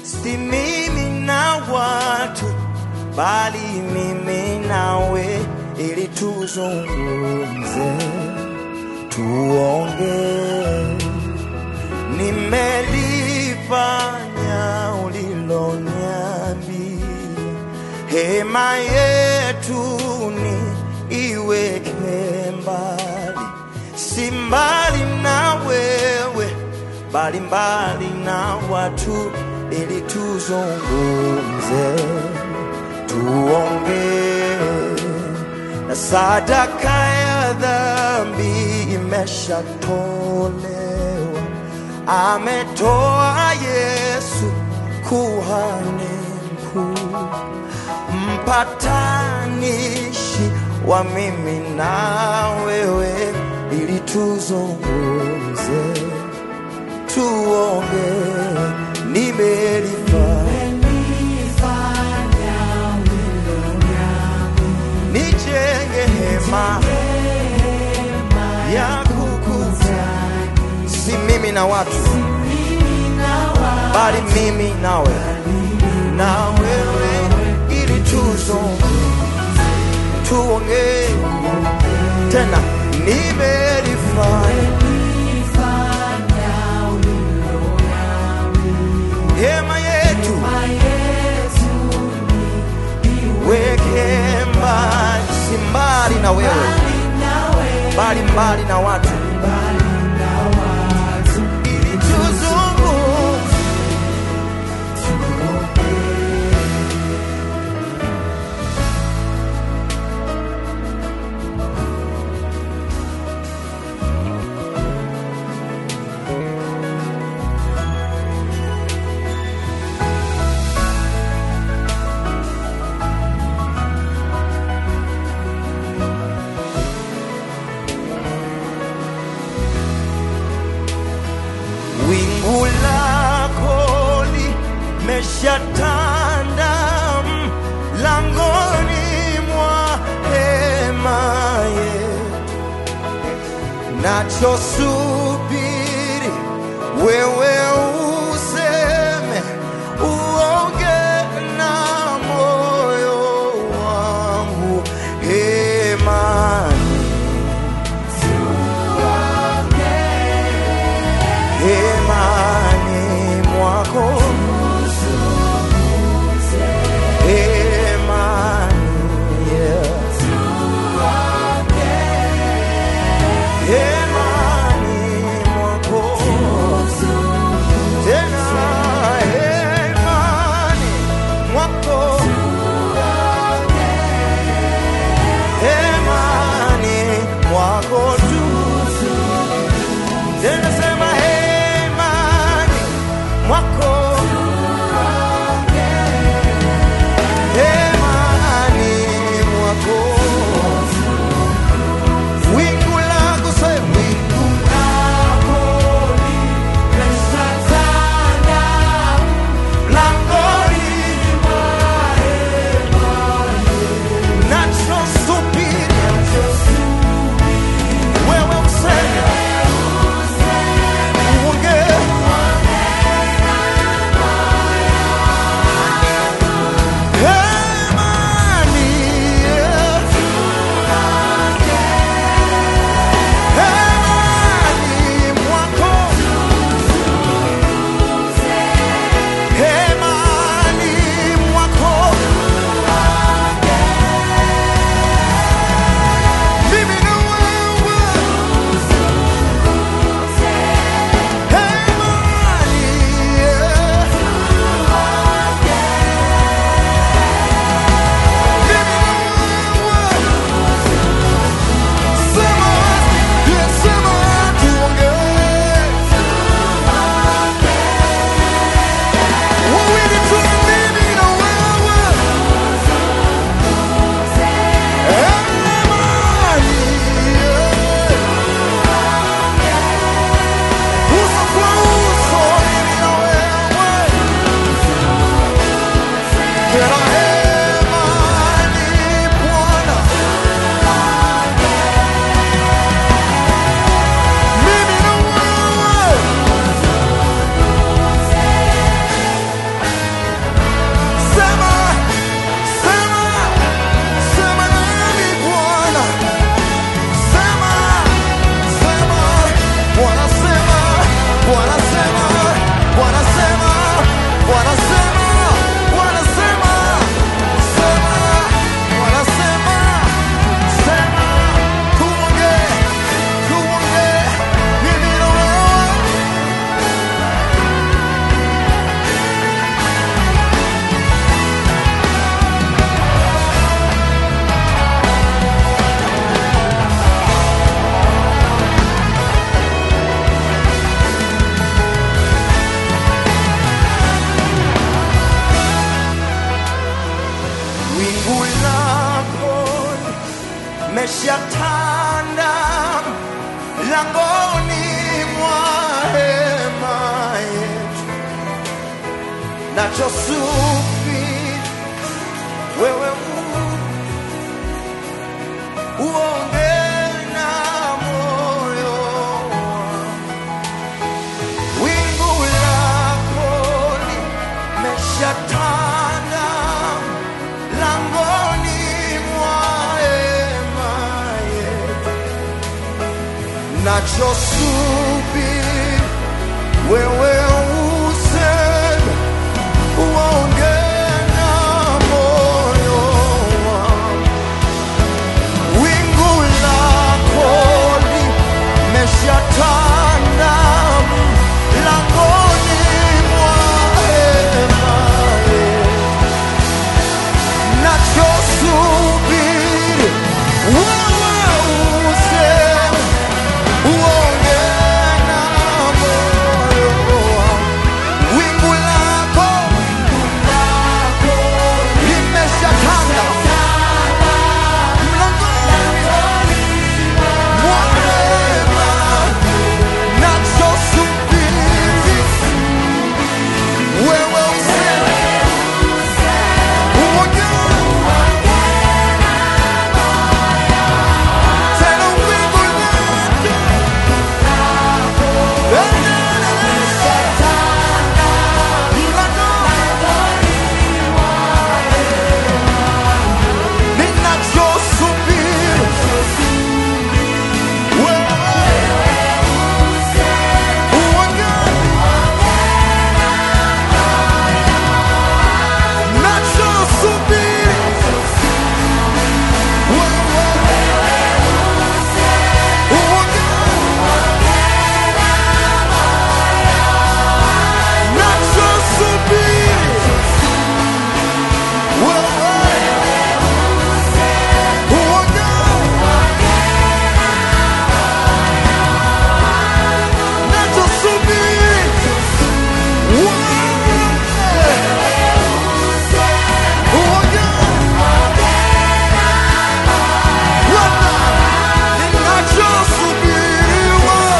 si mimi na watu, bali mimi nawe, ili tuzungumze, tuongee. Nimelifanya uliloniambia, hema yetu ni iweke mbali, si mbali na wewe, bali mbali na watu, ili tuzungumze, tuongee na sadaka ya dhambi imeshatolewa, ametoa Yesu kuhani mkuu, mpatanishi wa mimi na wewe, ili tuzungumze, tuongee, nimelifanya nijenge hema ya kukutana, si mimi na watu, bali mimi nawe na wewe, ili tuzungumze, tuongee tena, nimelifanya hema yetu weke mbali, si mbali na wewe, bali mbali na watu, ili tuzungumze. Wingu lako limeshatanda mlangoni mwa hema yetu, nachosubiri wewe useme, uonge na moyo wangu hemani hemani mwako hemani yeah. hemani mwako meshatanda langoni mwa hema yetu, nachosubiri wewe u- uonge na moyo wangu. wingu lako limeshatanda langoni mwa hema yetu, nachosubiri wewe useme, uonge na moyo wangu. Wingu lako limeshatanda langoni mwa hema yetu, nachosubiri wewe useme, uonge na moyo wangu. Wingu lako limeshatanda mlangoni mwa hema, nachosubiri wewe useme, uonge tena wingu lako mlangoni ninachosubiri wewe uonge nachosubiri wewe uonge nachosubiri wewe uonge nachosubiri wewe uonge Bwana, ninachosubiri wewe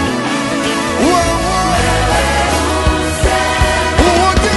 wewe uonge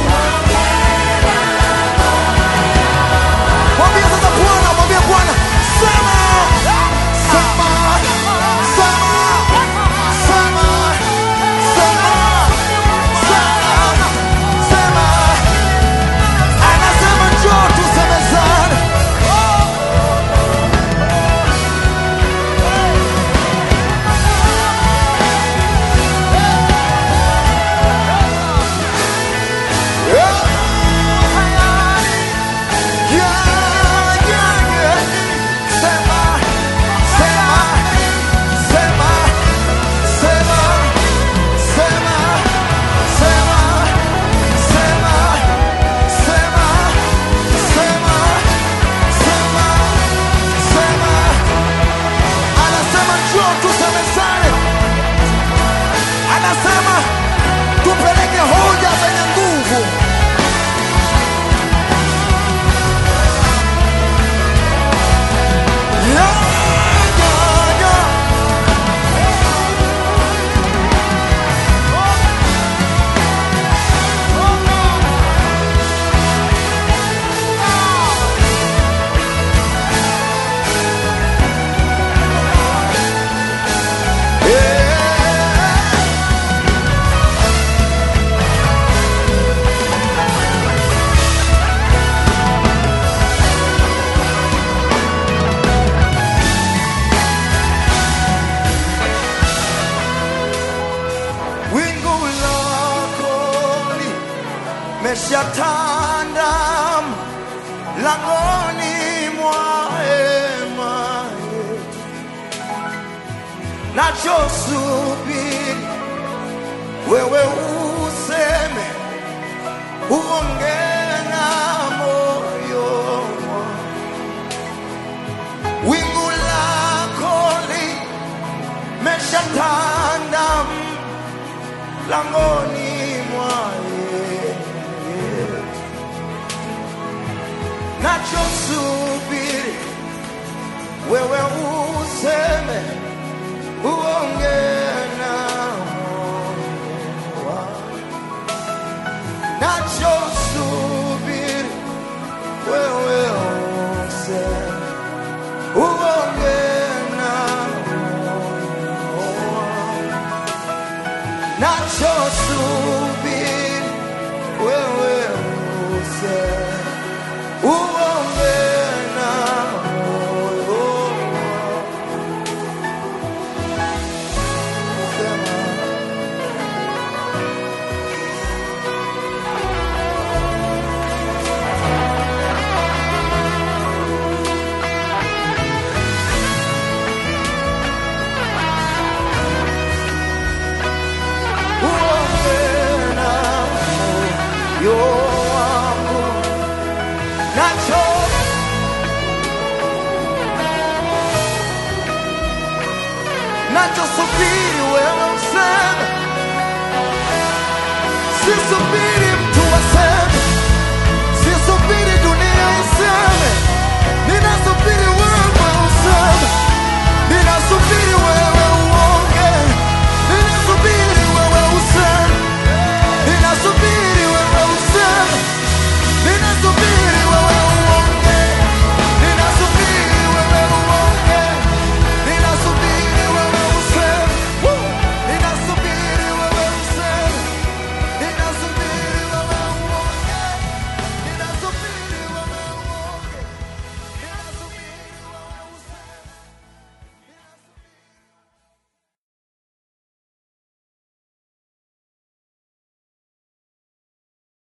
Mwambie sasa Bwana, mwambie Bwana, sema, sema, sema, sema, sema, sema, sema. Anasema njoo tusemezane. Yeah, yeah, yeah. Sema, sema, sema, sema, sema, sema, sema, sema, sema, sema, sema. Anasema njoo tusemezane. Anasema tupeleke hoja zenye nguvu. Yeah, yeah, yeah. Yeah. wingu lako limeshatanda langoni mwa hema yetu, nachosubiri wewe useme, uonge na moyo wangu. wingu lako limeshatanda langoni mwa yetu, nachosubiri moyo wangu nacho nachosubiri wewe useme